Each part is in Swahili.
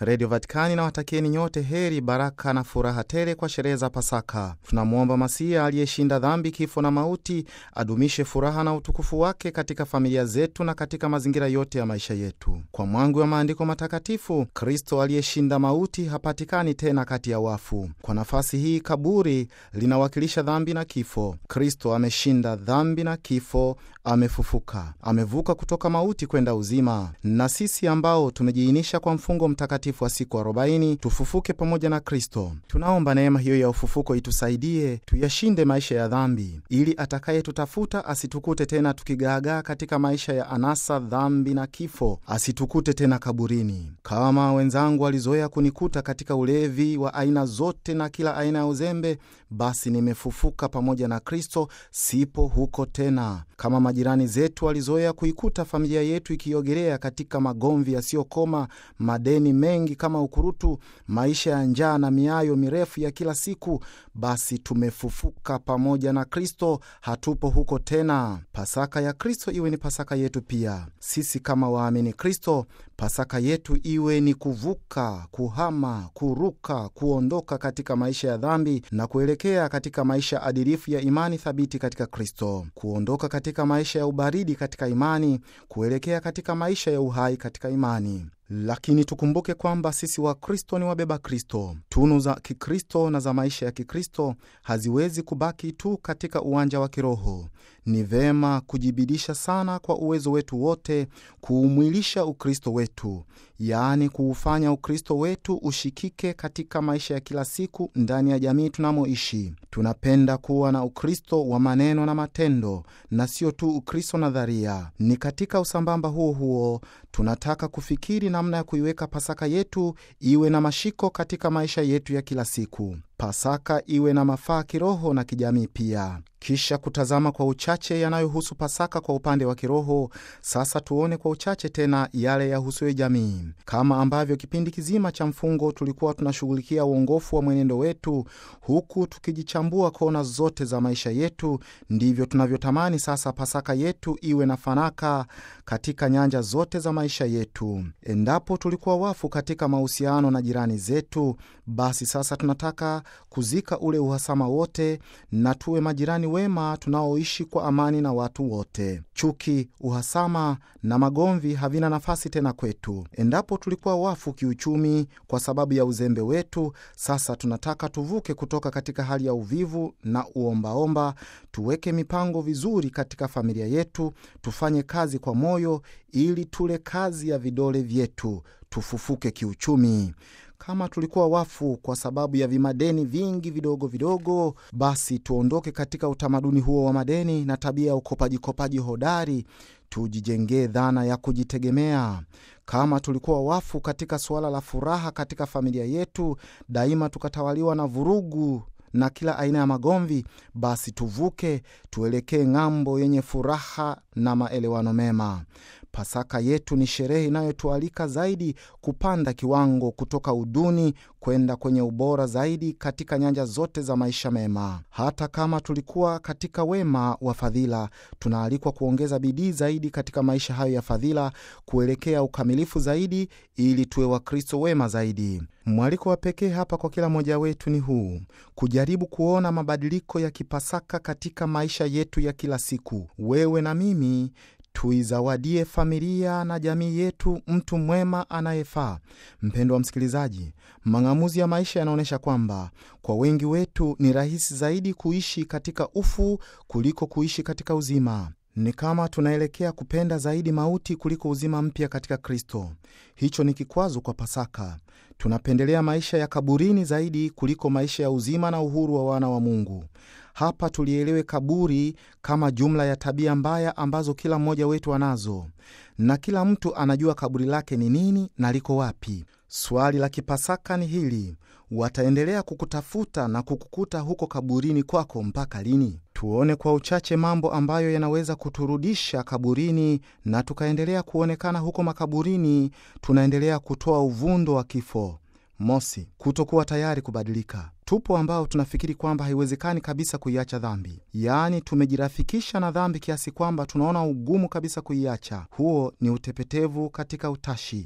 Redio Vatikani na watakieni nyote heri, baraka na furaha tele kwa sherehe za Pasaka. Tunamwomba Masia aliyeshinda dhambi, kifo na mauti adumishe furaha na utukufu wake katika familia zetu na katika mazingira yote ya maisha yetu. Kwa mwangu wa maandiko matakatifu, Kristo aliyeshinda mauti hapatikani tena kati ya wafu. Kwa nafasi hii, kaburi linawakilisha dhambi na kifo. Kristo ameshinda dhambi na kifo, amefufuka, amevuka kutoka mauti kwenda uzima, na sisi ambao tumejiinisha kwa mfungo mtakatifu wa siku arobaini tufufuke pamoja na Kristo. Tunaomba neema hiyo ya ufufuko itusaidie tuyashinde maisha ya dhambi, ili atakayetutafuta asitukute tena tukigaagaa katika maisha ya anasa, dhambi na kifo, asitukute tena kaburini. Kama wenzangu walizoea kunikuta katika ulevi wa aina zote na kila aina ya uzembe, basi nimefufuka pamoja na Kristo, sipo huko tena. Kama majirani zetu walizoea kuikuta familia yetu ikiogelea katika magomvi yasiyokoma, madeni mengi kama ukurutu, maisha ya njaa na miayo mirefu ya kila siku, basi tumefufuka pamoja na Kristo, hatupo huko tena. Pasaka ya Kristo iwe ni pasaka yetu pia. Sisi kama waamini Kristo, pasaka yetu iwe ni kuvuka, kuhama, kuruka, kuondoka katika maisha ya dhambi na kuelekea katika maisha adilifu ya imani thabiti katika Kristo, kuondoka katika maisha ya ubaridi katika imani, kuelekea katika maisha ya uhai katika imani. Lakini tukumbuke kwamba sisi Wakristo ni wabeba Kristo. Tunu za Kikristo na za maisha ya Kikristo haziwezi kubaki tu katika uwanja wa kiroho. Ni vema kujibidisha sana kwa uwezo wetu wote kuumwilisha Ukristo wetu, yaani kuufanya Ukristo wetu ushikike katika maisha ya kila siku ndani ya jamii tunamoishi. Tunapenda kuwa na Ukristo wa maneno na matendo na sio tu Ukristo nadharia. Ni katika usambamba huo huo tunataka kufikiri namna ya kuiweka Pasaka yetu iwe na mashiko katika maisha yetu ya kila siku. Pasaka iwe na mafaa kiroho na kijamii pia. Kisha kutazama kwa uchache yanayohusu Pasaka kwa upande wa kiroho, sasa tuone kwa uchache tena yale yahusuyo jamii. Kama ambavyo kipindi kizima cha mfungo tulikuwa tunashughulikia uongofu wa mwenendo wetu, huku tukijichambua kona zote za maisha yetu, ndivyo tunavyotamani sasa Pasaka yetu iwe na fanaka katika nyanja zote za maisha yetu. Endapo tulikuwa wafu katika mahusiano na jirani zetu, basi sasa tunataka kuzika ule uhasama wote na tuwe majirani wema tunaoishi kwa amani na watu wote. Chuki, uhasama na magomvi havina nafasi tena kwetu. Endapo tulikuwa wafu kiuchumi kwa sababu ya uzembe wetu, sasa tunataka tuvuke kutoka katika hali ya uvivu na uombaomba, tuweke mipango vizuri katika familia yetu, tufanye kazi kwa moyo ili tule kazi ya vidole vyetu, tufufuke kiuchumi. Kama tulikuwa wafu kwa sababu ya vimadeni vingi vidogo vidogo, basi tuondoke katika utamaduni huo wa madeni na tabia ya ukopajikopaji hodari, tujijengee dhana ya kujitegemea. Kama tulikuwa wafu katika suala la furaha katika familia yetu, daima tukatawaliwa na vurugu na kila aina ya magomvi, basi tuvuke tuelekee ng'ambo yenye furaha na maelewano mema. Pasaka yetu ni sherehe inayotualika zaidi kupanda kiwango kutoka uduni kwenda kwenye ubora zaidi katika nyanja zote za maisha mema. Hata kama tulikuwa katika wema wa fadhila, tunaalikwa kuongeza bidii zaidi katika maisha hayo ya fadhila, kuelekea ukamilifu zaidi, ili tuwe Wakristo wema zaidi. Mwaliko wa pekee hapa kwa kila mmoja wetu ni huu: kujaribu kuona mabadiliko ya kipasaka katika maisha yetu ya kila siku. Wewe na mimi tuizawadie familia na jamii yetu mtu mwema anayefaa. Mpendo wa msikilizaji, mang'amuzi ya maisha yanaonyesha kwamba kwa wengi wetu ni rahisi zaidi kuishi katika ufu kuliko kuishi katika uzima. Ni kama tunaelekea kupenda zaidi mauti kuliko uzima mpya katika Kristo. Hicho ni kikwazo kwa Pasaka. Tunapendelea maisha ya kaburini zaidi kuliko maisha ya uzima na uhuru wa wana wa Mungu. Hapa tulielewe kaburi kama jumla ya tabia mbaya ambazo kila mmoja wetu anazo, na kila mtu anajua kaburi lake ni nini na liko wapi. Swali la kipasaka ni hili: wataendelea kukutafuta na kukukuta huko kaburini kwako mpaka lini? Tuone kwa uchache mambo ambayo yanaweza kuturudisha kaburini na tukaendelea kuonekana huko makaburini, tunaendelea kutoa uvundo wa kifo. Mosi, kutokuwa tayari kubadilika. Tupo ambao tunafikiri kwamba haiwezekani kabisa kuiacha dhambi, yaani tumejirafikisha na dhambi kiasi kwamba tunaona ugumu kabisa kuiacha. Huo ni utepetevu katika utashi.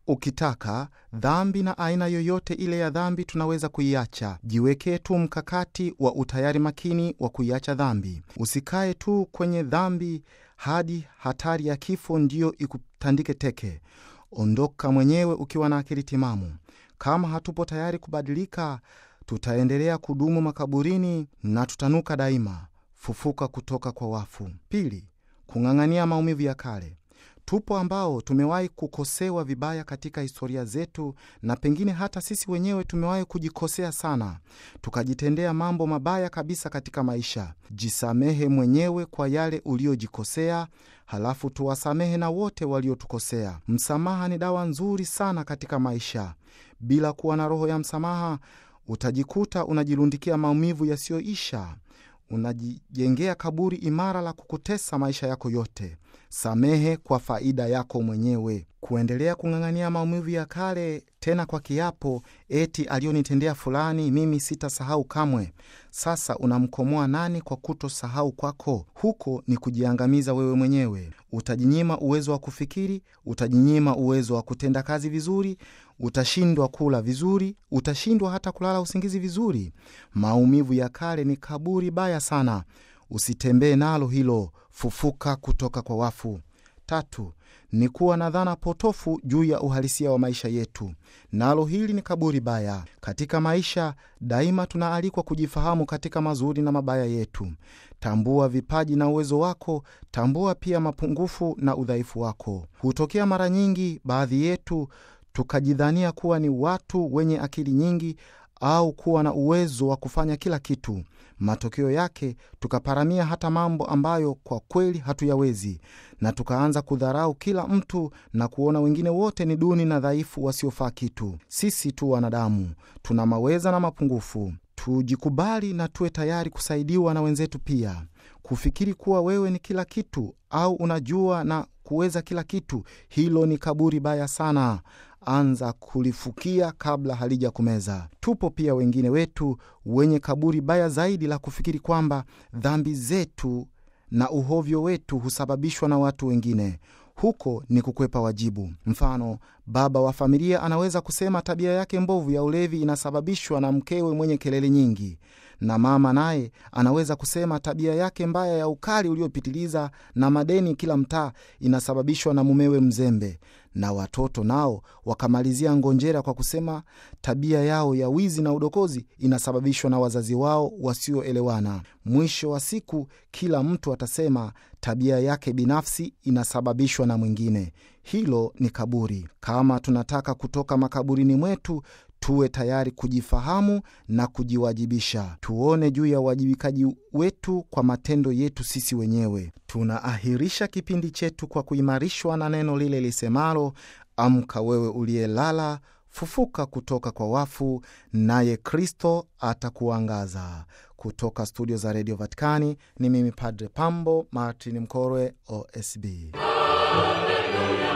Ukitaka dhambi na aina yoyote ile ya dhambi tunaweza kuiacha. Jiwekee tu mkakati wa utayari makini wa kuiacha dhambi. Usikae tu kwenye dhambi hadi hatari ya kifo ndiyo ikutandike teke. Ondoka mwenyewe ukiwa na akili timamu. Kama hatupo tayari kubadilika, tutaendelea kudumu makaburini na tutanuka daima. Fufuka kutoka kwa wafu. Pili, kung'ang'ania maumivu ya kale. Tupo ambao tumewahi kukosewa vibaya katika historia zetu, na pengine hata sisi wenyewe tumewahi kujikosea sana, tukajitendea mambo mabaya kabisa katika maisha. Jisamehe mwenyewe kwa yale uliyojikosea, halafu tuwasamehe na wote waliotukosea. Msamaha ni dawa nzuri sana katika maisha. Bila kuwa na roho ya msamaha, utajikuta unajirundikia maumivu yasiyoisha unajijengea kaburi imara la kukutesa maisha yako yote. Samehe kwa faida yako mwenyewe. Kuendelea kung'ang'ania maumivu ya kale, tena kwa kiapo eti aliyonitendea fulani mimi sitasahau kamwe. Sasa unamkomoa nani kwa kutosahau kwako? Huko ni kujiangamiza wewe mwenyewe. Utajinyima uwezo wa kufikiri, utajinyima uwezo wa kutenda kazi vizuri, utashindwa kula vizuri, utashindwa hata kulala usingizi vizuri. Maumivu ya kale ni kaburi baya sana, usitembee nalo hilo. Fufuka kutoka kwa wafu. Tatu ni kuwa na dhana potofu juu ya uhalisia wa maisha yetu, nalo hili ni kaburi baya. Katika maisha daima tunaalikwa kujifahamu katika mazuri na mabaya yetu. Tambua vipaji na uwezo wako, tambua pia mapungufu na udhaifu wako. Hutokea mara nyingi baadhi yetu tukajidhania kuwa ni watu wenye akili nyingi au kuwa na uwezo wa kufanya kila kitu. Matokeo yake tukaparamia hata mambo ambayo kwa kweli hatuyawezi, na tukaanza kudharau kila mtu na kuona wengine wote ni duni na dhaifu, wasiofaa kitu. Sisi tu wanadamu tuna maweza na mapungufu. Tujikubali na tuwe tayari kusaidiwa na wenzetu pia. Kufikiri kuwa wewe ni kila kitu au unajua na kuweza kila kitu, hilo ni kaburi baya sana. Anza kulifukia kabla halija kumeza. Tupo pia wengine wetu wenye kaburi baya zaidi la kufikiri kwamba dhambi zetu na uhovyo wetu husababishwa na watu wengine. Huko ni kukwepa wajibu. Mfano, baba wa familia anaweza kusema tabia yake mbovu ya ulevi inasababishwa na mkewe mwenye kelele nyingi, na mama naye anaweza kusema tabia yake mbaya ya ukali uliopitiliza na madeni kila mtaa inasababishwa na mumewe mzembe, na watoto nao wakamalizia ngonjera kwa kusema tabia yao ya wizi na udokozi inasababishwa na wazazi wao wasioelewana. Mwisho wa siku, kila mtu atasema tabia yake binafsi inasababishwa na mwingine. Hilo ni kaburi. Kama tunataka kutoka makaburini mwetu tuwe tayari kujifahamu na kujiwajibisha. Tuone juu ya uwajibikaji wetu kwa matendo yetu sisi wenyewe. Tunaahirisha kipindi chetu kwa kuimarishwa na neno lile lisemalo, amka wewe uliyelala, fufuka kutoka kwa wafu, naye Kristo atakuangaza. Kutoka studio za redio Vatikani ni mimi Padre Pambo Martin Mkorwe, OSB. Hallelujah.